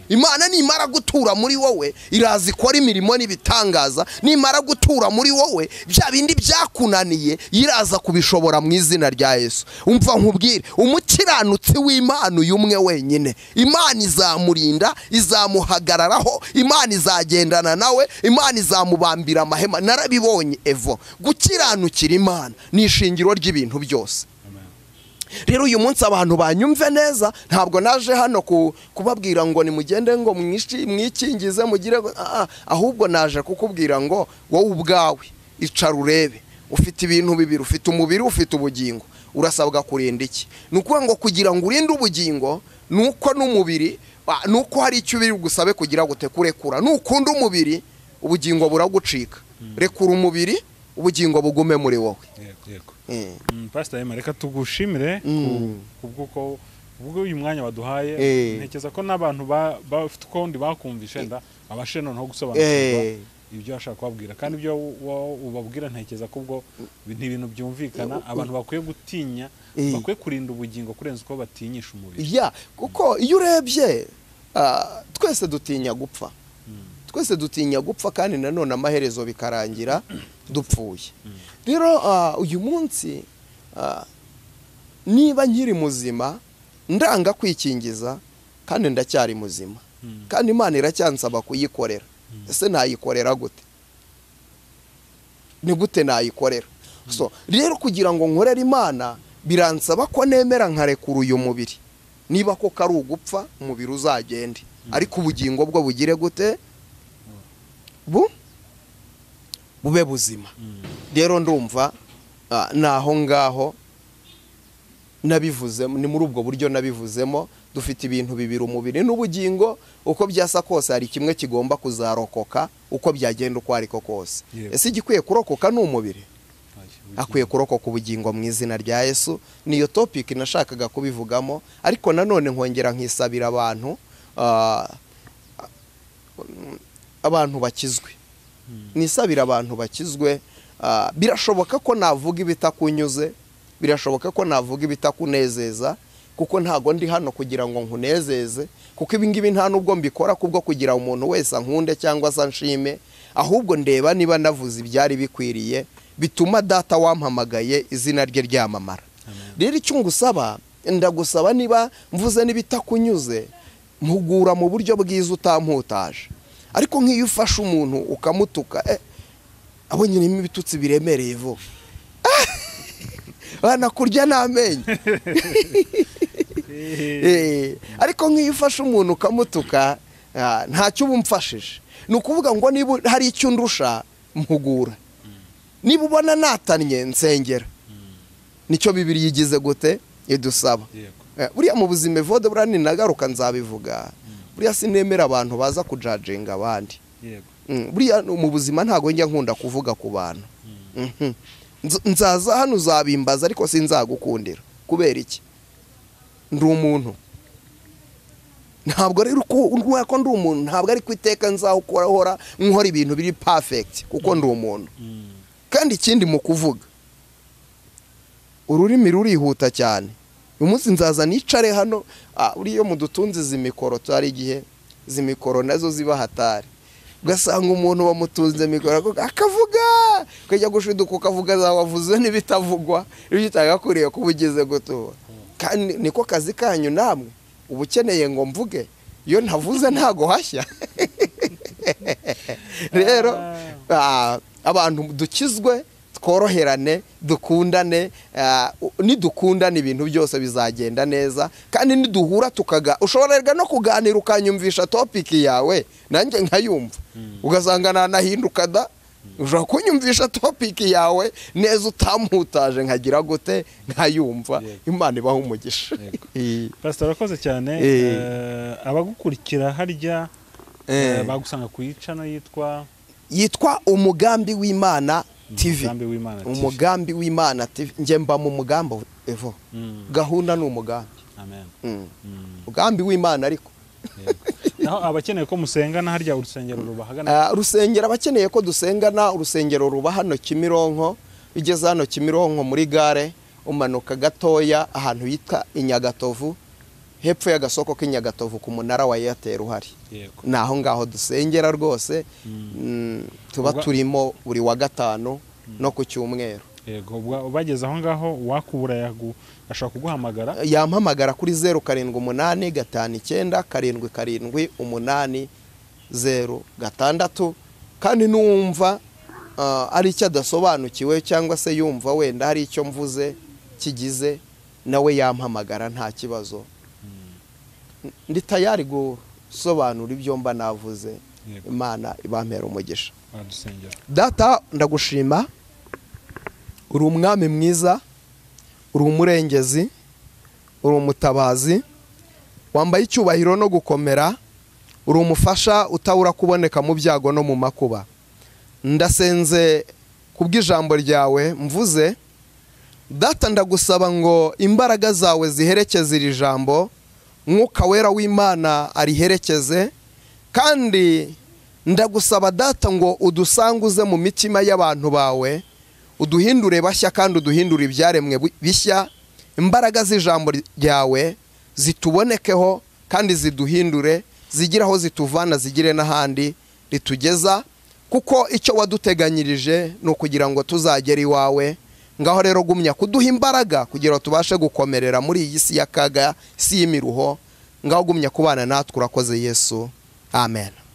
[SPEAKER 1] imana nimara gutura muri wowe iraza ikora imirimo n'ibitangaza nimara gutura muri wowe bya bindi byakunaniye iraza kubishobora mu izina rya yesu umva nkubwire umukiranutsi w'imana uyu umwe wenyine imana izamurinda izamuhagararaho imana izagendana nawe imana izamubambira amahema narabibonye evo gukiranukira imana ni ishingiro ry'ibintu byose
[SPEAKER 2] Amen.
[SPEAKER 1] rero uyu munsi abantu banyumve neza ntabwo naje hano ku- kubabwira ngo nimugende ngo mwishi- mwikingize mugire ngo- ah, ah, ahubwo naje kukubwira ngo wowe ubwawe icara urebe ufite ibintu bibiri ufite umubiri ufite ubugingo urasabwa kurinda iki ni ukuvuga ngo kugira ngo urinde ubugingo ni uko n'umubiri ah, ni uko hari icyo ubiri bugusabe kugira gute kurekura nukunda umubiri ubugingo buragucika rekura umubiri ubugingo bugume muri wowe
[SPEAKER 2] yego yego
[SPEAKER 1] Mm.
[SPEAKER 2] Mm, pastor Emma, reka tugushimire ku-
[SPEAKER 1] Mm.
[SPEAKER 2] kubw'uko ubwo uyu mwanya waduhaye
[SPEAKER 1] Eh.
[SPEAKER 2] ntekereza ko n'abantu ba- bafite ukundi bakumvishe nda babashe noneho
[SPEAKER 1] Eh.
[SPEAKER 2] gusobanukirwa ibyo washaka kubabwira kandi ibyo wa- ubabwira ntekereza ko ubwo bi- ni ibintu byumvikana abantu bakwiye gutinya
[SPEAKER 1] Eh.
[SPEAKER 2] bakwiye kurinda ubugingo kurenza uko batinyisha umubiri
[SPEAKER 1] ya kuko iyo urebye ah, twese dutinya gupfa twese dutinya gupfa kandi nanone amaherezo bikarangira dupfuye rero ah, uyu munsi ah, niba nkiri muzima ndanga kwikingiza kandi ndacyari muzima
[SPEAKER 2] Mm.
[SPEAKER 1] kandi imana iracyansaba kuyikorera ese nayikorera gute ni gute nayikorera so rero kugira ngo nkorere imana biransaba ko nemera nkarekura uyu mubiri niba koko ari ugupfa umubiri uzagende ariko ubugingo bwo bugire gute bu bube buzima
[SPEAKER 2] Mm.
[SPEAKER 1] rero ndumva ah, ni aho ngaho nabivuzemo ni muri ubwo buryo nabivuzemo dufite ibintu bibiri umubiri n'ubugingo uko byasa kose hari kimwe kigomba kuzarokoka uko byagenda uko ariko kose
[SPEAKER 2] Yego.
[SPEAKER 1] ese igikwiye kurokoka ni umubiri
[SPEAKER 2] Ubugingo.
[SPEAKER 1] akwiye kurokoka ubugingo mu izina rya yesu niyo topiki nashakaga kubivugamo ariko nanone nkongera nkisabira abantu ah, abantu bakizwe nisabira abantu bakizwe ah, birashoboka ko navuga ibitakunyuze birashoboka ko navuga ibitakunezeza kuko ntago ndi hano kugira ngo nkunezeze kuko ibingibi nta nubwo mbikora kubwo kugira umuntu wese ankunde cyangwa se anshime ahubwo ndeba niba navuze ibyari bikwiriye bituma data wampamagaye izina rye ryamamara
[SPEAKER 2] Amen.
[SPEAKER 1] rero icyo ngusaba ndagusaba niba mvuze n'ibitakunyuze mpugura mu buryo bwiza utamputaje ariko nk'iyo ufashe umuntu ukamutuka eh, abo nyirimo ibitutsi biremereye vuba banakurya n'amenyo
[SPEAKER 2] Eh.
[SPEAKER 1] Eh, ariko nk'iyo ufashe umuntu ukamutuka ah, ntacyo uba umfashije ni ukuvuga ngo niba hari icyo undusha mpugura niba ubona natanye nsengera nicyo bibiri yigize gute idusaba
[SPEAKER 2] Yego.
[SPEAKER 1] Eh, buriya mu buzima evode buriya ninagaruka nzabivuga buriya sinemera abantu baza kujajenga abandi
[SPEAKER 2] Yego.
[SPEAKER 1] Mm, buriya mu buzima ntabwo njya nkunda kuvuga ku bantu Mhm. Nz- nzaza hano uzabimbaza ariko sinzagukundira kubera iki ndi umuntu ntabwo rero uko ko ndi umuntu ntabwo ari ku iteka nzahora nkora ibintu biri pafegiti kuko ndi umuntu kandi ikindi mu kuvuga ururimi rurihuta cyane uyu munsi nzaza nicare hano uriya mudutunze izi mikoro hari igihe izi mikoro nazo ziba hatari ugasanga umuntu wamutunze mikoro akavuga ukajya gushiduka ukavuga za wavuze n'ibitavugwa ibyo utagakuriye kuba ugeze gutura kandi niko kazi kanyu namwe uba ukeneye ngo mvuge iyo ntavuze ntago hashya rero abantu dukizwe tworoherane dukundane nidukundane ibintu byose bizagenda neza kandi niduhura tukaga ushoborerwa no kuganira ukanyumvisha topiki yawe nanjye nkayumva ugasanga nanahinduka da ushobora kunyumvisha topiki yawe neza utamputaje nkagira gute nkayumva imana ibaho umugisha
[SPEAKER 2] pasitoro arakoze cyane abagukurikira harya bagusanga ku yicano yitwa
[SPEAKER 1] yitwa umugambi w'imana tv umugambi w'imana tv njye mba mu mugambi evo gahunda ni umugambi umugambi w'imana ariko
[SPEAKER 2] naho abakeneye ko musengana harya urusengero rubahagana
[SPEAKER 1] urusengero abakeneye ko dusengana urusengero ruba hano kimironko ugeze hano kimironko muri gare umanuka gatoya ahantu hitwa inyagatovu hepfo y'agasoko k'inyagatovu ku munara wa eyateri uhari ni aho ngaho dusengera rwose tuba turimo buri wa gatanu no ku cyumweru
[SPEAKER 2] yego bageze aho ngaho wakubura ashobora kuguhamagara
[SPEAKER 1] yampamagara kuri zeru karindwi umunani gatanu icyenda karindwi karindwi umunani zeru gatandatu kandi n'uwumva ari icyo adasobanukiwe cyangwa se yumva wenda hari icyo mvuze kigize nawe yampamagara nta kibazo ndi tayari gusobanura ibyo mba navuze imana ibampera umugisha data ndagushima uri umwami mwiza uri umurengezi uri umutabazi wambaye icyubahiro no gukomera uri umufasha utabura kuboneka mu byago no mu makuba ndasenze ku bw'ijambo ryawe mvuze data ndagusaba ngo imbaraga zawe ziherekeze iri jambo mwuka wera w'imana ariherekeze kandi ndagusaba data ngo udusanguze mu mitima y'abantu bawe uduhindure bashya kandi uduhindure ibyaremwe bishya imbaraga z'ijambo ryawe zitubonekeho kandi ziduhindure zigire aho zituvana zigire n'ahandi ritugeza kuko icyo waduteganyirije ni ukugira ngo tuzagere iwawe ngaho rero gumya kuduha imbaraga kugira ngo tubashe gukomerera muri iyi si y'akaga si y'imiruho ngaho gumya kubana natwe urakoze yesu amen